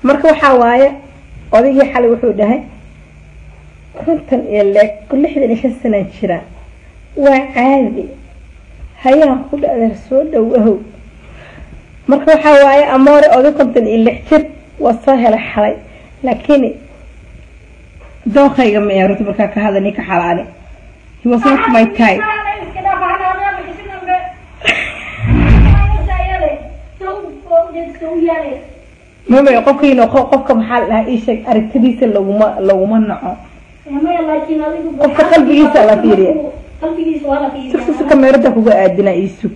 marka waxaa waaye odaygii xalay wuxuu dhahay kontan iyo leeg lixdan iyo shan sanaa jira waa caadi hayaan ku dhacdeer soo dhowahow marka waxaa waaye amoore oday kontan iyo lix jir waa soo helay xalay laakiin dooqayga ma eeruta markaa ka hadla ninka xalaale he was not my type mama qofkiina qofka maxaa la dhahaa ii sheeg aragtidiisa laguma laguma naco qofka qalbigiisa la fiiriya sugsusa kameerada kuga aadina ii sug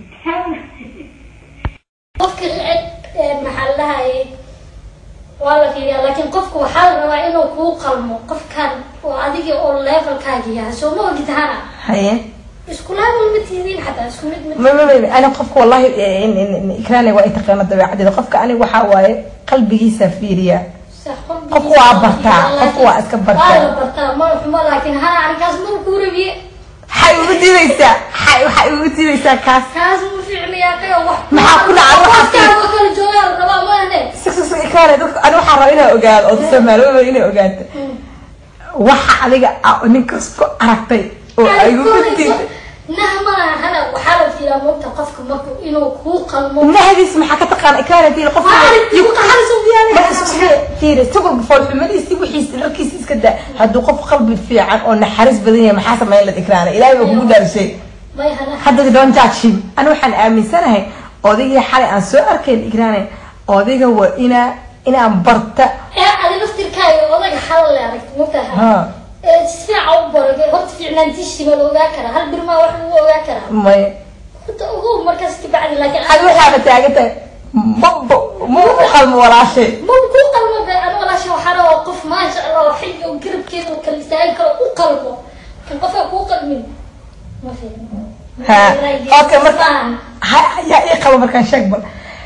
qofka maxaa la dhahaye waa la fiiriyaa laakiin qofka waxaa la rabaa inuu kuu qalmo qofkan oo adiga oo levelkaaga yahay soo ma ogid hana haye isku level ma tihiin xataa isku mid ma ma ma ma ana qofka wallahi ikraane waa intaqaana dabeecadeeda qofka aniga waxaa waaye qalbigiisa fiiriya qofka waa bartaa qofka waa iska waa la bartaa bartaa ma xumo laakiin hana arrinkaas ma kuu rabiye waxay ugu diidaysaa waxay waxay ugu diidaysaa kaas kaas ma fiicnayaa kaga wax Maxaa ku dhacay? Waxaa qofkaaga oo kala joogaa la rabaa ma ahne sug sug sug ikraane dadka ani waxaa rabaa inaa ogaado oo soomaaliyada inay ogaato waxa adiga a- ninkaas ku aragtay oo ay ugu diiday nahmana hana waxaa la fiiraa moogta qofka marku inuu kuu qalmo mahadiis maxaa ka taqaana ikraane fiiri qofka Maalintii ku qaxayso biyaha. fiiri isagoo foolxumadiisi wixiisa dharkiisa iska daa hadduu qof qalbi fiican oo naxariis badan yahay maxaa samayn la ikraane ilaahay baa kugu dhaarishay may hana hadda don't judge him ani waxaan aaminsanahay odaygii xalay aan soo arkayn ikraane odayga waa inaa inaan barta ee adi laftirkaaga odaga xalal le aragti mogtaha ha ee si fiican u barage horta fiicnaantiishiba la ogaa karaa hal birmaa wax lagu ogaa karaa may horta ogow markaas kabacdi laakiin adi waxaaba taagantahay maba ma u qalmo walaashay ma ku qalmo be ani walaasha waxaa rabaa qof maasha allah oo xilli oo garabkeeda oo kala istaagi karo u qalmo kan qofka kuu qalmin ma fiicno ha okay marka ha yaa ii qabo markaan sheeg bal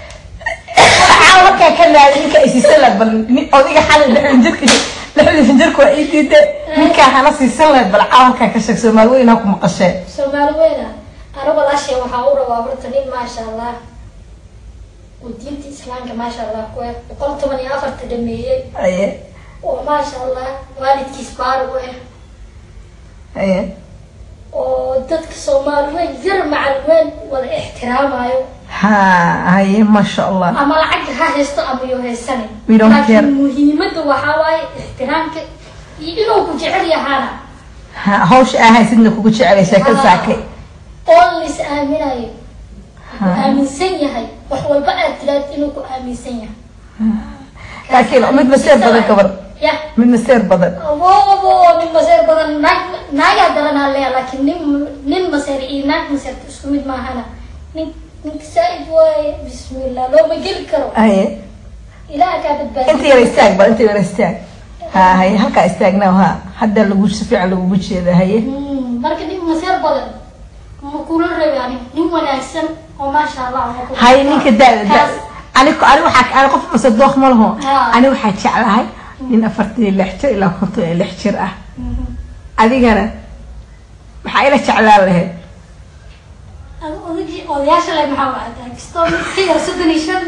caawa markaan ka naaday ninka ay siisan lahayd bal nin- odayga xalay lixdan jirka lixdan jirka waa ii diiday ninkaa hana siisan lahayd bal caawa markaan ka sheeg soomaali weyn ha ku maqashee soomaali weyna ana walaashay waxaa u rabaa horta nin maasha allah oo diinta islaamka maasha allah ku eh boqol toban iyo afarta dhameeyey aye oo maasha allah waalidkiis baari u eh aye oo dadka soomaali weyn yar macal weyn wada ixtiraamayo ha haye maasha allah ama lacag ha haysto ama yo haysanin We don't care. laakiin muhiimada waxaa waaye ixtiraamka iyo inuu ku jecel yahaana ha hawsha aa haysidna kugu jecelay sheekada saakay oo la is aaminayo ku Ha. aaminsan yahay wax walba aad tiraad inuu ku aaminsan yahay laakiin mid maseer badan gabar ya mid maseer badan abo nin maseer badan naag naagaa daranaa leeya laakiin nin nin maseer iyo naag maseerta isku mid maahana nin ninka saaid waaye bismillah looma geli karo haye ilaah kaa badbaadiyo inta yara istaag bal inta yara istaag ha haye halkaa istaagnaa ha hadda lagu si fiican lagugu jeeda haye Mm, marka nin maseer badan ma kula reebaan nin wanaagsan oo maasha allah ma ku- haye ninka daada da Kaas- ani ani waxaa ani qof mase dooq ma laho Ha. ani waxaa jeclahay nin afartan iyo lix jir ilaa konton iyo lix jir ah Mhm. adigana maxaa ila jeclaan lahayd Adi odagii odayaasha le maxaa waadaa kastoo mid ka yar soddon iyo shan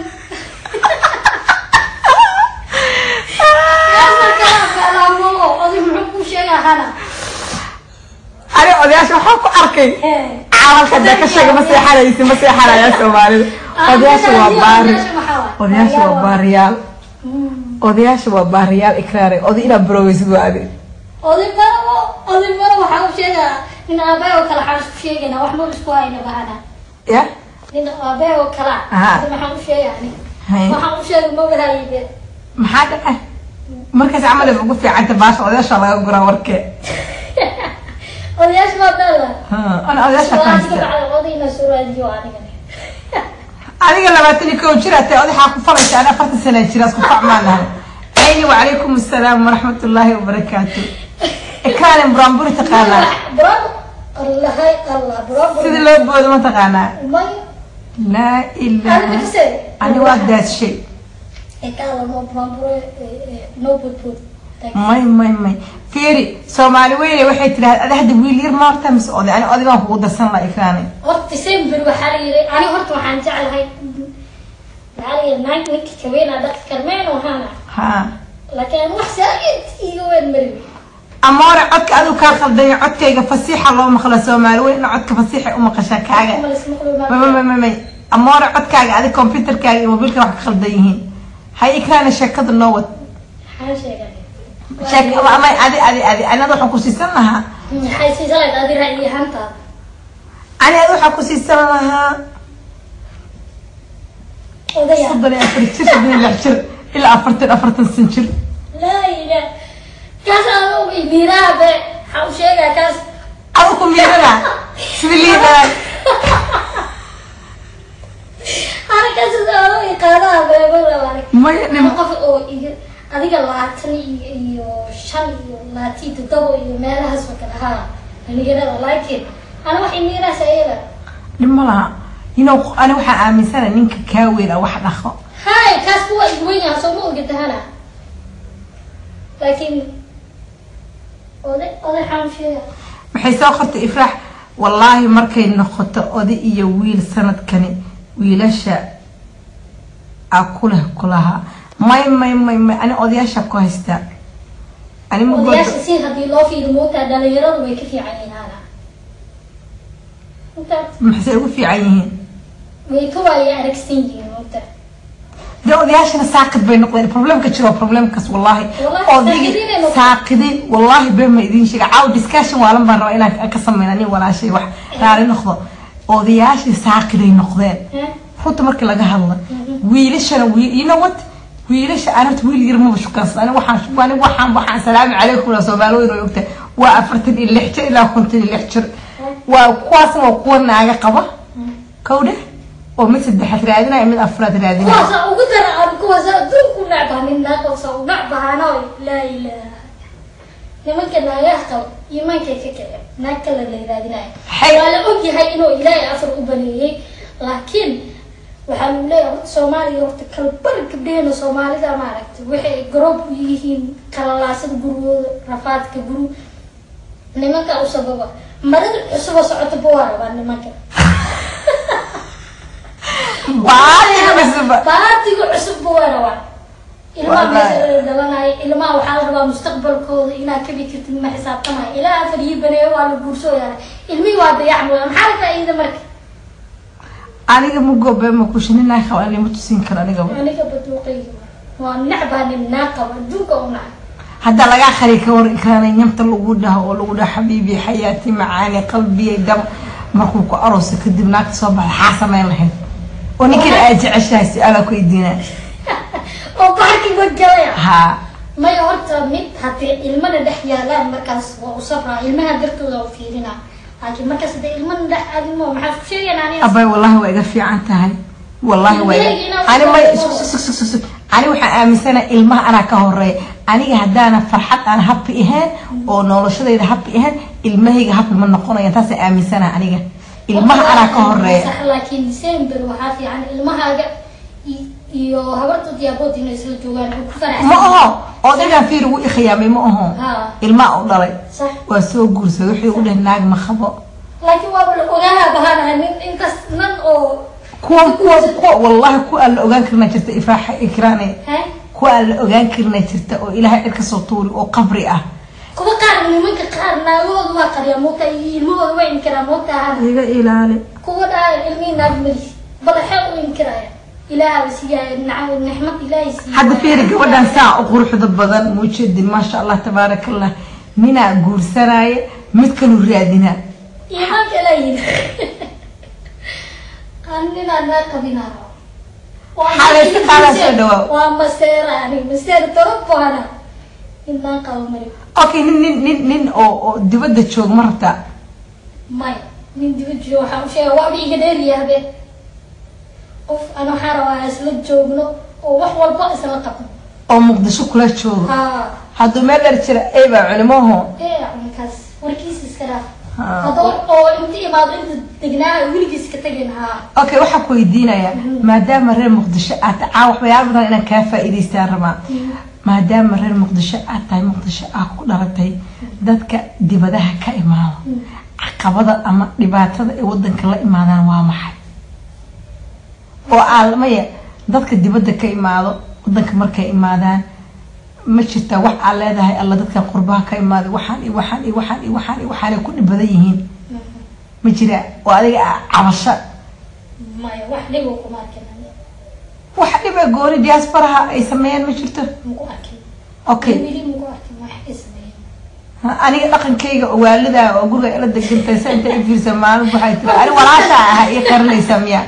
Yaasna kala galaamo oday muxuu kuu sheegaa hana ani odayaasha waxaa ku arkay Eh. caalamka dee ka sheega ma seexanaysi ma seexanaya soomaalida odayaasha waa baari odayaasha waa baariyaal Mm. odayaasha waa baariyaal ikraare oday inaad baroweysid waa adi oday maro oday maro waxaa u sheegaa nin aabay oo kale waxaan isku sheegaynaa wax ma isku hayna bahana ya nin aabay oo kale Aha. hada maxaan u sheegaa ani haye waxaan u sheegay ma wadahayibe maxaa dhacay markaas camal ay ugu fiicanta baasha odayaasha laga guraa warkee odayaasha waa beela Ha, ana odayaasha Salaadka fahamsan bacda odayna soo raadiyo anigani adiga labaatan iyo kow jir atee odaxaa ku falaysa ani afartan sana jira isku facmaan nahay ayni wacalaykum assalaam waraxmat ullaahi wabarakaatu ikaalin buraanburi taqaanaa bravo allahay allah bravo sidii loo boodo ma taqaanaa may laa ilaaha Anigase. ani waa daadshay ekala no bravo no budbud may may may fiiri soomaali weyne waxay tidhahda ada hadda wiil yar ma horta mise oday ani oday baan kugu darsan la ikraani horta december waxaa la yiri ani horta waxaan jeclahay maxaa la yiri naag ninka kaweena dhaqi karmeen oo hana ha laakiin wax saaid iga weyn mari amoore codka adigu kaa khaldanya codkayga fasiixa loo maqlo soomaali weyn ina codka fasiixa u maqashaa kaaga mamamamamay amoore codkaaga adi computerkaaga iyo mobiilka wax ka khaldan yihiin hay ikraana sheekada noo wad maxaa sheegay sheek ama adi adi adi anada waxaan ku siisan lahaa maxay siisalayd adi ra'yi ahaantaada ani adi waxaan ku siisan lahaa odaya soddon iyo afar jir soddon iyo lix jir ilaa afartan afartan san jir laa ila kaas aan ogay miiraha be waxaa u sheegaa kaas adu ku miirana sida liidaa harakaas aan ogay qaadaha beebada waale maya ama qof oo iga adiga labaatan iyo iyo shan iyo labaatan iyo toddoba iyo meelahaas oo kale haa dhalinyarada laakiin ana waxay miirahaas ayada dhib ma laha inow ani waxaan aaminsana ninka kaa weyn a wax dhaqo hay kaas kuwa igweyn yaha soo ma ogatahana laakiin oday oday xaan sheega maxay soo qortay ifraax wallaahi markay noqoto oday iyo wiil sanadkani wiilasha a kuleh kulaha may may may may ani odayaasha ku haystaa ani ma odayaasha goodo si haddii loo fiiri moogtaa dhalinyaradu way ka fiican yihiin hana intaas maxay ugu fiican yihiin way ka waaya aragsan yihiin moogtaa dee odayaashana saaqid bay noqdeen problemka jiro problemkaas wallaahi Wallahi, odaygii saaqidiin ay noqdeen. saaqidin wallaahi been ma idiin sheega caaw discussion waalan baan rabaa inaan ka sameyna nin walaashay wax raali noqdo odayaashii saaqiday noqdeen Heh? runta markii laga hadlo wiilashana wiil you know what wiilasha aan horta wiil yar maba shukaansan ani waxaan ani waxaan waxaan salaamu calaykum la soomaali weyn oo ogta waa afartan iyo lix jir ilaa konton iyo lix jir waa kuwaasna waa kuwa naaga qaba kowdhe oo mid saddexaad raadinaya mid afraad raadinaya kuwaasa ugu dara aan kuwaasa adduunku necbaha nin naaqosa u necbahaano laa ilaaha nimanka naagaha qaba iimaankay ka kaceen naag kale la raadinayo Hay- waa la ogyahay inuu ilaahay afar u baneeyey laakiin waxaa lagu leeyahay horta soomaaliya horta kalbar gabdheheena soomaalida maaragtay waxay garoob u yihiin kalalaasada gurigooda rafaadka guru nimanka u sababa marada cusuboo socota ba waa rabaa nimanka baadiga cusub baatiga cusub ba waa rabaa ilmaha Wallahi. meesha la dhalanaayo ilmaha waxaa la rabaa mustaqbalkooda inaad kabi kartid ma xisaabtamayo ilaa afar iyo baneeyo waa la guursooyaa ilmihii waa dayacmaya maxaa la faa'iida marka aniga ma goobe ma kushinina qaba ani ma tusin karo aniga aniga baduuqayga waa necbaa nin naa qaba adduunka u naca hadda lagaa qari ka war ikraanay nyamta lagu dhaho oo lagu dhaho xabiibi xayaati macaani qalbiyay dam markuu ku arooso kadib naagta soo baxda xaa samayn lahayd oo ninkana aad jeceshahay su-aalaa ku idiinaa oo baarki wadgalaya haa maya horta mid haddii ilmana dhex yaalaan markaas waa u sabraa ilmaha dartooda u fiirinaa laakiin markaas haddii ilmana dhex aadimo maxaa ku sheegan aniga abay wallahi waa iga fiican tahay wallahi waa iga Ilmahayga inaad ani may soo sug- sug- sug- sug- sug. ani waxaan aaminsanahay ilmaha anaa ka horeeya aniga haddaana farxad aan happy ahayn oo noloshadayda happy ahayn ilmahayga happy ma noqonayan taasaan aaminsanahay aniga ilmaha anaa ka horeeya Sax, laakiin december waxaa fiican ilmahaaga i- iyo habartood iyo abood inay isla joogaan oo ku faraxsan ma aho odaygaan fiir ugu ikhiyaamay ma aho haa ilmaa u dhalay sax waa soo guursaday wuxuu ugu dhahay naag ma qabo laakiin waaba la ogaanaa bahanaha nin inkas nan oo kuwa kuwa kuwa wallahi kuwa aan la ogaan karna jirta ifraaxa ikraane he kuwa aan la ogaan karna jirta oo ilaahay cid kasoo tuuri oo qabri ah kuwa qaar nimanka qaar naagahooda waa qariyaa moogta iyo ilmahooda waa inkiraa moogta hana iga ilaali kuwa dhaaya ilmihii naag mali badaxee u inkiraya ilaahaba siiyaayo nacam nixmad ilaahay siiya hadda fiiri gabadhan saa u quruxda badan muujeedin maasha allah tabaaraka allah ninaa guursanaaye mid kalu raadinaa iimaanka ilaa yiri ninaa naa qabinaa Xaalaysa qaadaa soo dhawaaw. waa maseera ani maseera toro baana inaan qabo mari okay nin nin nin nin oo oo dibadda joog ma rabtaa maya nin dibad joogo waxaan u sheega waaba iga dheeriyahbe qof ana waxaa rabaa isla joogno oo wax walba isla qabno oo muqdisho kula joogo haa hadduu meel dheer jira eybaa culimaho ee cunkaas warkiisa iska dhaaf Haa. haddoo oo inta imaado inta degnaa weligiis ka tagin haa okay waxaan ku weydiinayaa maadaama reer muqdisho aad caa waxyaaba badan inaan kaa faa'iidaystaan rabaa maadaama reer muqdisho aad tahay muqdisho aad ku dhalatay dadka dibadaha ka imaado caqabada ama dhibaatada ay wadanka la imaadaan waa maxay oo aalmaya dadka dibadda ka imaado wadanka markay imaadaan ma jirtaa wax aad leedahay alla dadkan qurbaha ka imaaday waxaan iyo waxaan iyo waxaan iyo waxaan iyo waxaanay ku dhib badan yihiin ma jiraa oo adiga ah cabasho maya wax dhibo kuma arkin aniga. wax dhiba gooni diasporaha ay sameeyaan ma jirto maku arkin okay weli maku arkin wax ay sameeyeen Ha, aniga dhaqankayga oo waalida oo guriga ila degantay sa inta ifiirsa maalin waxay tiri ani walaasha ah ii qarinaysaa miya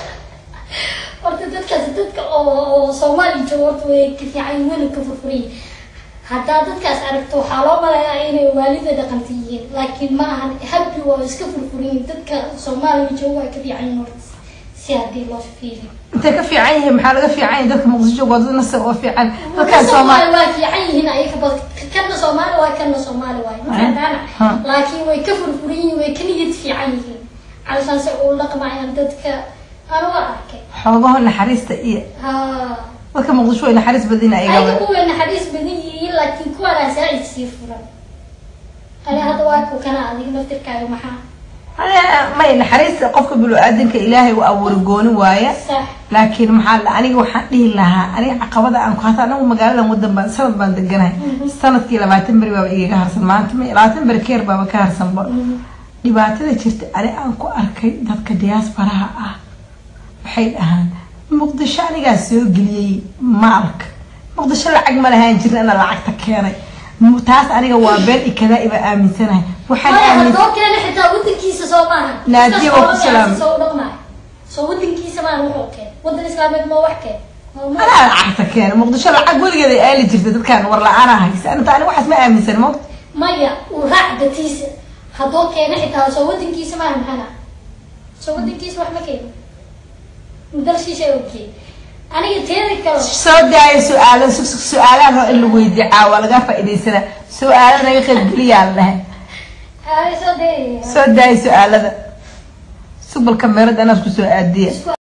horta dadkaas dadka oo oo soomaali jooga horta way ka fiican yihiin wayna ka furfuran yihiin haddaa dadkaas aragto waxaa loo malayaa inay waalida dhaqanta yihiin laakiin ma ahan habbi waa iska furfuran yihiin dadka soomaaliga jooga way ka fiican yihiin horta si haddii loo fiiriyo intay ka fiican yihiin maxaa laga fiican yahay dadka muqdisho waa dad nasa oo fiican dadkan dadka soomaali soomaali waa fiican yihiin ayaga bad kana soomaali waa kana soomaali waay Ha. mafahantana Ha. laakiin way ka furfuran yihiin way ka niyad fiican yihiin calashaan se uu dhaqmayaan dadka anu waa arkay xoogaho naxariista iyo ha dadka muqdisho way naxariis badina ayaga ayaga kuwa naxariis badan yihiin laakiin kuwana saaid sii furan ani hadda waa ku kana adiga naftirkaaga maxaa may naxariista qofka binu-aadanka ilaahay u abuuri gooni waaya sax laakiin maxaa la aniga waxaan dhihi lahaa aniga caqabada aan ku hata anagu magaaladan wadan baan sanad baan deganahay sanadkii labaatan beri baaba igaga harsan maanta ma labaatan beri keer baaba ka harsanba dhibaatada jirta ani aan ku arkay dadka diaasbaraha ah waxay dhahaan muqdisho anigaa soo geliyey maalka muqdisho lacag ma lahaan jirin ana lacagta keenay Mu- taas aniga waa been ikadaa iba aaminsanahay waxaan maya aamin haddoo keena xitaa wadankiisa soo maaha Naadiya waa ku salaamay. soo dhaqmaayo soo wadankiisa maaha wuxuu keen wadan islaameed ma wax keen Ma- ma- anaa lacagta keenay muqdisho lacag weligeeda ay aali jirta dadkaan war la-aana haysa anta ani waxaas ma aaminsan mo maya uu raac datiisa haddoo keena xitaa soo wadankiisa maaha maxana soo wadankiisa wax ma keeno dalshiisha ogkeen aniga teeda kale soo daayo su-aalo su- su- su-aalaha roo in lagu weydiiyo caawa laga faa'iidaysanaa su-aalo naga qaybgeliyaa la dhahay ay soo dee soo daayo su-aalada subal kamerada anaad kusoo aadiya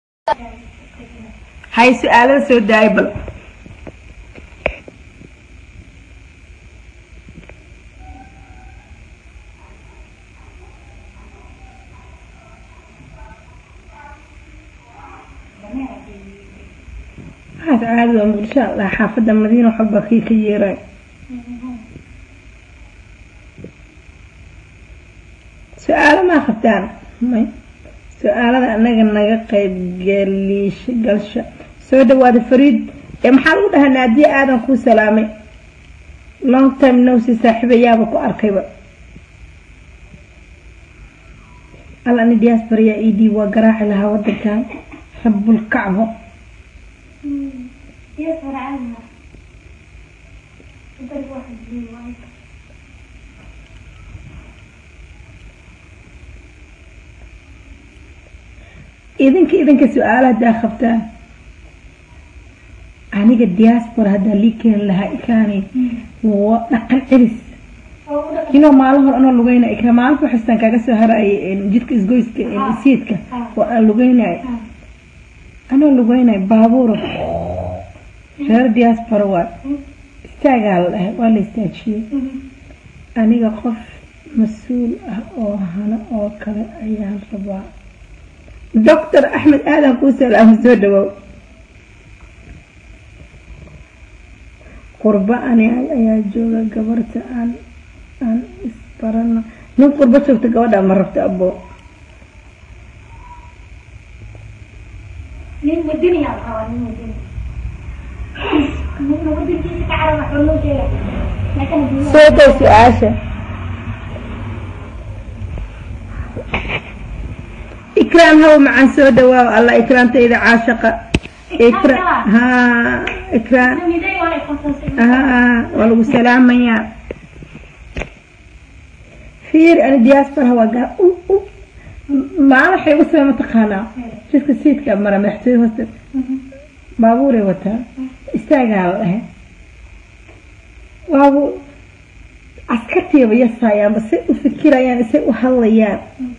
hay su-aalada soo daayo bal waxaas caadi waa muqdisho aan dhahaa xaafadda madiina waxba kii ka yeeray su-aalo maa qabtaan may su-aalada anaga naga qayb galiisha galsha soo dhawaada fariid ee maxaa lagu dhahaa naadiye aadan kuu salaamay long time nowsi saaxiibayaaba ku arkayba alla ani diaspora yaa ed waa garaaci lahaa wadankan rabulkacbo idinka idinka su-aala haddaa qabtaan aniga diaspora haddaa lii keeni lahaa ikaani waa dhaqan celis inoo maalin hore anoo lugeyna ikra maalinta waxaystaan kaaga soo harayay jidka isgoyska isiidka oo aan lugeynay anoo lugeynay baabuura reer diaspora waa istaagaa la dhahay waa la istaajiyey aniga qof mas-uul ah oo hano oo kale ayaan rabaa doctor axmed aadan kuu salaamo soo dhawow qurbo ani ayaa jooga gabarta aan aan isbarano nin qurbo joogta gabadha ma rabto abo nin wadaniyaa la rabaa nin wadani nina wadankiisa ka carara waxba loo sheega laakiin haddii soo day su-aasha ikraam haw macaan soo dhawaaw allah ikraamtayda caashaqa ikra haa ikraam miday waa iqoonsasay haa waa lagu salaamayaa fiir ani diaspora waa gaa u u maalin waxay ugu sabay mataqaanaa jidka siidka mara madaxtooye hoosta baabuuray wataa istaagaa la dhahay waabu askartiiba yasayaanba say u fikirayaan say u hadlayaan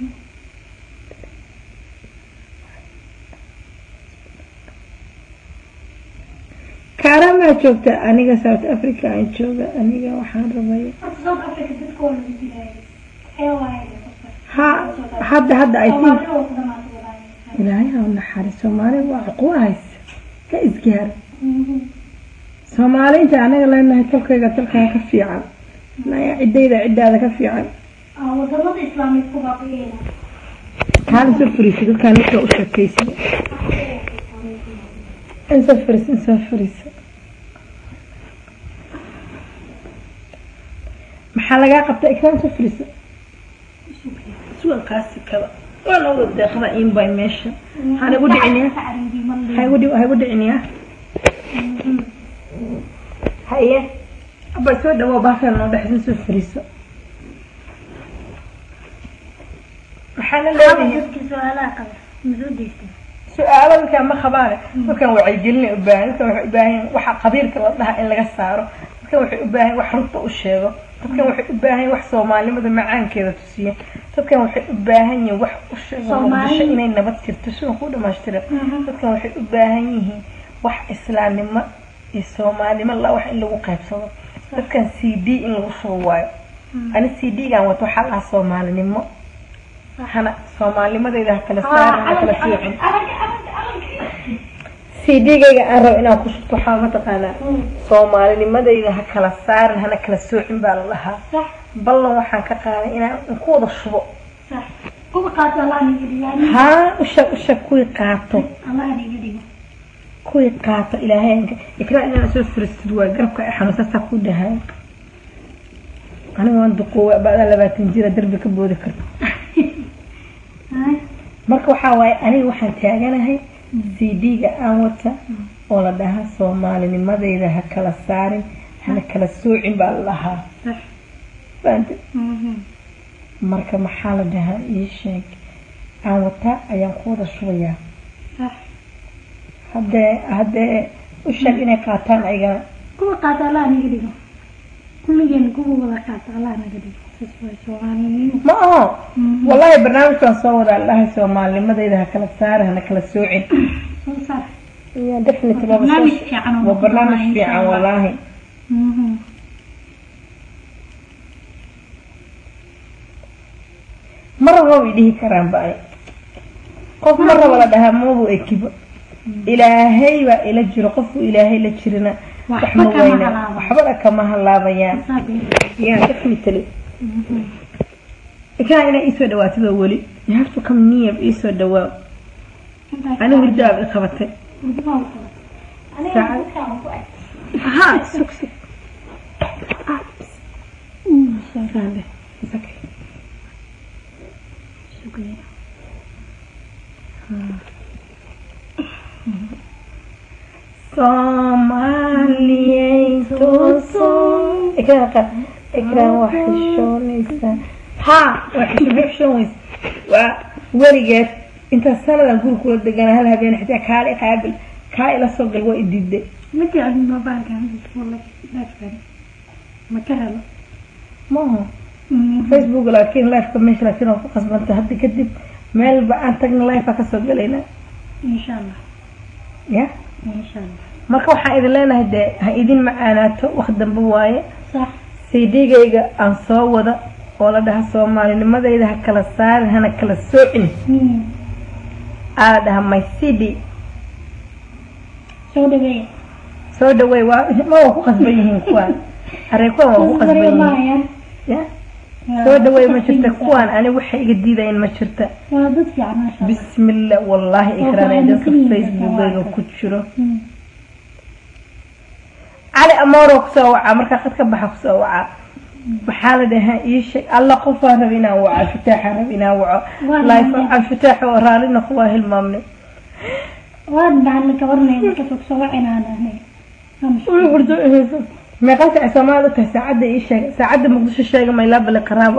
kaaramaa joogta aniga south africa aan jooga aniga waxaan rabay horta south africa dadka waa lagu dilaayay ee waayay ha hadda hadda i think soomaalida waa ku dhamaatay walaayay ilaahay ha u naxariis soomaali waa cuqubo haysa ka isgaar soomaali inta anaga leenahay talkayga talkaa ka fiican naya ciddayda ciddaada ka fiican Ah, wadamada islaamidku baa ku yeela kaala soo fariisa dadkaan ninka u sheekaysa in soo fariisa in soo fariisa maxaa lagaa qabta ikaan soo fariisa sugalkaasi kaba waa loo wada deeqda inbay meesha waxaan igu dhiciniya ha igu dhi- ha igu dhiciniya haye abay soo dhawo baafeel noo dhexsin soo fariiso maxaana leedahay dadka su-aalaha qaba masoo deystay su-aalo dadkaan ma qabaane dadkan wacyigelina u baahan dadkan waxay u baahan yihiin waxa qabiilka la dhaha in laga saaro dadkan waxay u baahan yihiin wax runta u sheego dadkan waxay u baahan yihiin wax soomaalinimada macaankeeda tusiya dadkan waxay u baahan yihiin wax u sheego Soomaali- muqdisho inay nabad jirto si ku dhamaystira dadkan waxay u baahan yihiin wax islaamnimo iyo soomaalinimo la wax in lagu qaybsado dadkan c d in lagu soo waayo ani c d-gan wato waxaa lahaa soomaalinimo hana soomaalinimadeyda ha kala saar ha kala fiicin cd-gayga aan rabo inaan ku shubto waxaa mataqaanaa soomaalinimadayda ha kala saarin hana kala soocin baa la dhahaa sax ballan waxaan ka qaaday inaan ku wada shubo sax kuwa qaato allah niga dhigo haa usha usha kuwii qaato allah niga dhigo kuwii qaato ilaahaynka ikraa inaan soo furistid waa garabka ay xanuunsastaa ku dhahay aniga waan duqoowa baadaa labaatan jira darbi ka boodi karta Ay, marka waxaa waaye aniga waxaan taaganahay cd-ga aan wata oo la dhahaa soomaalinimadayda ha kala saarin hana kala soocin baa la dhahaa sax Fahamtay? Mhm. marka maxaa la dhahaa ii sheeg aan wataa ayaan ku wada shubayaa sax haddee haddee u sheeg inay qaataan ayagana kuwa qaato allah niga dhigo kulligeen kuwa wada qaato allah naga dhigo saas waay soomaalinimo ma aho Mhm. wallahi barnaamijkaan soo wadaa la dhahay soomaalinimadayda ha kala saarin hana kala soocin soo saar Yeah, definitely waa barnaamij soo- fiican oo waa barnaamij insha fiican Allah. wallaahi Mhm. ma rabo way dhihi karaan ba ay qof ma rabo la dhahaa mabu ekibo ilaahay baa ila jiro qofku ilaahay la jirina wax Waxba ma kama weyna halaabaan. waxbana kama halaabayaan Saas waay. yeah definitely Mhm. ikaa inaa iisoo dhawaatidoo weli you have to come near iisoo dhawaa Intaas anigu hurdo aad i qabatay Hurdo baan ku qabay. Aniga Saacad. dadkaan waan ku ag- ha sug sug Ah, Mm, sorry. sande. It's okay. Shukriya. Soomaaliyey tooso ikraan qa ikraan waa xishoonaysaa haa waa xisho- waa xishoonaysa waa weligeed intaa sanadan guri kula degana hal habeen xitaa kaala i qaabil kaa ila soo gal waa i diiday Ma jeclin mobilkan lifekan. Ma ka helo. maaha Mhm. facebook laakiin lifeka meesha laakiin waa ku qasbanta hadda kadib meelba aan tagna life aa kasoo galayna Insha Allah. ya Insha Allah. marka waxaan idin leenahay dee ha idin macaanaato wax dambe waaye Sax. cd-gayga aan soo wada oo la dhaha soomaalinimadayda ha kala saarin hana kala soocin Mm. aa la dhaha my cd Soo dhaweeya. soo dhaweey waa ma waa ku qasban yihiin kuwaan arey kuwaan waa ku qasban yihiin Maayaan. ya soo dhaweey ma jirta kuwaan ani waxay iga diidayeen ma jirta Waa dad fiican masha Allah. bismillah wallaahi Oo ikraan ee dadka fahamsan yihiin facebookayga dadka ku jiro Mm. cali amooroo kusoo wacaa markaa qad ka baxa kusoo wacaa maxaa la dhahaa ii sheeg alla qofaan raba inaan waco alfitaaxaan raba inaan waco Waa life nacam. alfitaax oo raallina kuwaa hilmaamnay Waan dhahan ka warnay marka soo soo wacinaan ahnay. Uu hurdo eheyso meeqa saac Soomaalidu tahay saacadda ii sheeg saacadda Muqdisho sheega ma ilaa bale qaraabo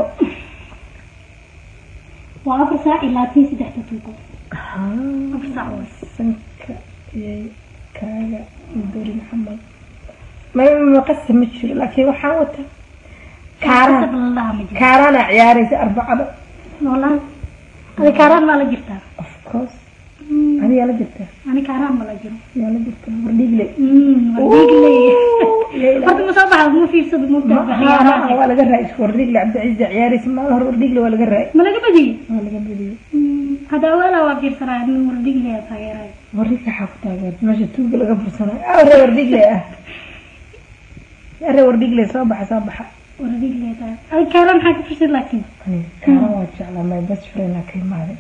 Waa afar saac ilaa tii saddex daqiiqo. Afar saac waay. sanka iyay kaaga dori maxamed may maqasa ma jiro laakiin waxaan wata kaaraan Kasab la dhaha ma jiro. kaaraana ciyaaraysa arbacada Wallahi. Adi kaaraan ma la jirtaa? of course adigaa la jirtaa Ani kaaraan ma la jiro. yaa la jirtaa wardhiigle Mm, waa diigle. Leila. Horta ma soo baxdo ma fiirsado ma Ma- tahay ha- ciyaaraha. ha- waa laga raay wardhiigle cabdiciise ciyaaraysa maalin hore wardhiigle waa laga raay Ma laga badiyey? waa laga badiyey Hadda wala waa fiirsanaa nin wala digle taageeray. warri saxaa ku taageerta meesha tuuga laga fursanayo ah warre wardhiigle ah are wardhigle soo baxa soo baxa waradiigleeda ay kaaran maxaa ka fursid laakiin kaaran waa jeclaa my best friend aa ka imaaday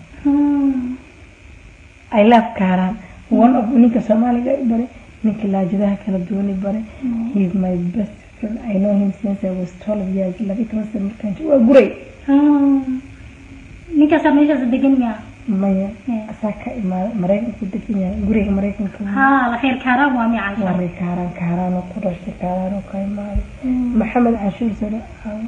I love Karan. One of ninka Soomaaliga i bare, ninka laajadaha kala duwan i bare. He is my best friend. I know him since I was 12 years. Laba iyo toban sano markaan joogo. Waa guray. ninkaasaa meeshaas degan yaa Maya, Yeah. asaa ka imaada Maraykanku degan yahay. Guriga Maraykanka. haa la reer kaaraan waa mica Waa rey Karan, Karan oo ku dhashay, Karan oo ka imaaday. Maxamed Cashuur sare.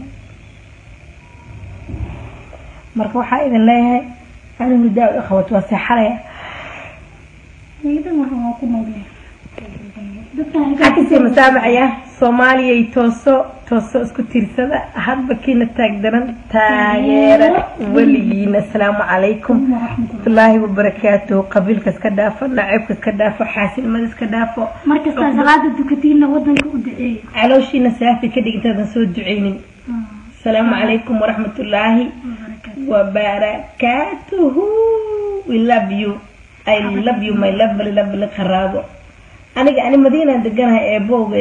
Marka waxaa idin leeyahay anigu daa u qabato waa seexanaya. ciidan waxaan waa ku noolyahay xagkasii masaamacaya soomaaliyay tooso tooso isku tiirsada hadba kiina taag daran taageera weligiina asalaamu calaykum waraxmatullaahi wabarakaatuhu qabiilka iska dhaafo naceebka iska dhaafo xaasilnimada iska dhaafo markastaa salaada dukatiinna wadanka u duceeya calooshiina saafi ka dhig intaadan soo duceynin asalaamu calaykum waraxmatullaahi wabarakaatuhu we love you i love you my lovely lovely qaraabo aniga ani madiinaan deganahay eebowge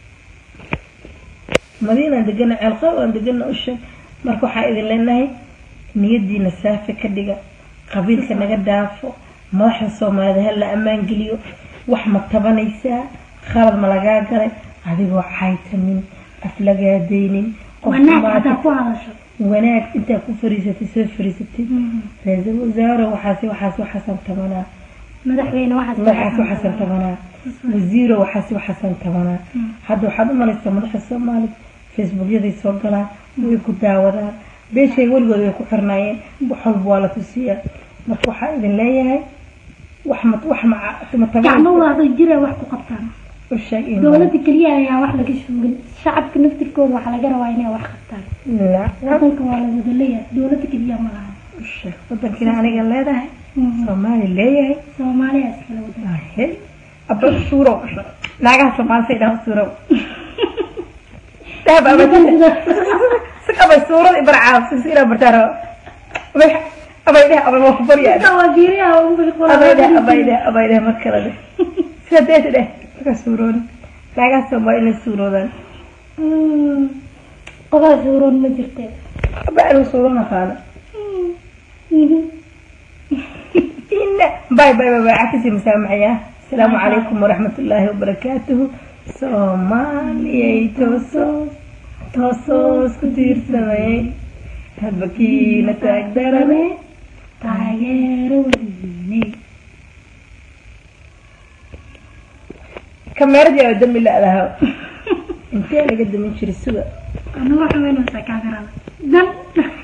madiinaan deganahay ceelqow aan degana usheeg marka waxaa idin leenahay niyadiina saafi ka dhiga qabiilka naga dhaafo madaxda soomaalida ha la ammaan geliyo wax ma tabanaysaa khalad ma lagaa galay adigoo caytamin aflagaadaynin qof wanaag maanta- hadaa ku hadasho wanaag intaa ku fariisatay soo fariisatay ra-iisul wasaare waxaas waxaas waxaasan tabanaa madaxweyne waxaas madaxaas waxaasan tabanaa wasiiro waxaas waxaasan tabanaa hadda waxaad u malaysaa madaxda soomaalida facebookyaday soo galaan way ku daawadaan beeshay weligood way ku xirnaayeen wax walba waa la tusiyaa marka waxaa idin leeyahay wax ma wax ma ma gacmo taban waada jira wax ku qabtaan u sheeg in dowladda keliya ayaa wax laga shuugin shacabka naftirkooda waxaa laga rabaa inay wax qabtaan la wadanka waa la wada leeyahay dowladda keliya ma laha u sheeg wadankiina aniga leedahay soomaali leeyahay soomaaliya iskala wada Ahey, abba suuro naagaha soomaalisa idhaha suuro dahab abada si qabay suurada ibarcaa si ina bartaaro abay abay dheh abay waa ku baryaa Inta waa fiiriyaa ugu bilqola abay dheh abay dheh abay dheh mar kale dheh sida deeta dheh marka suuroon naagaha soomaali inay suuroodaan qodaa suuroon ma jirte abay anigu suuro naqaana ina باي باي باي باي عكسي مسامحية السلام عليكم ورحمة الله وبركاته سومالي توسو توسو سكتير سمي هبكينا تقدرني taageero weligiinay كاميرا يا دمي لا لها انت انا قد من شري السوق anaga waxa weynaysaa kaamirada dan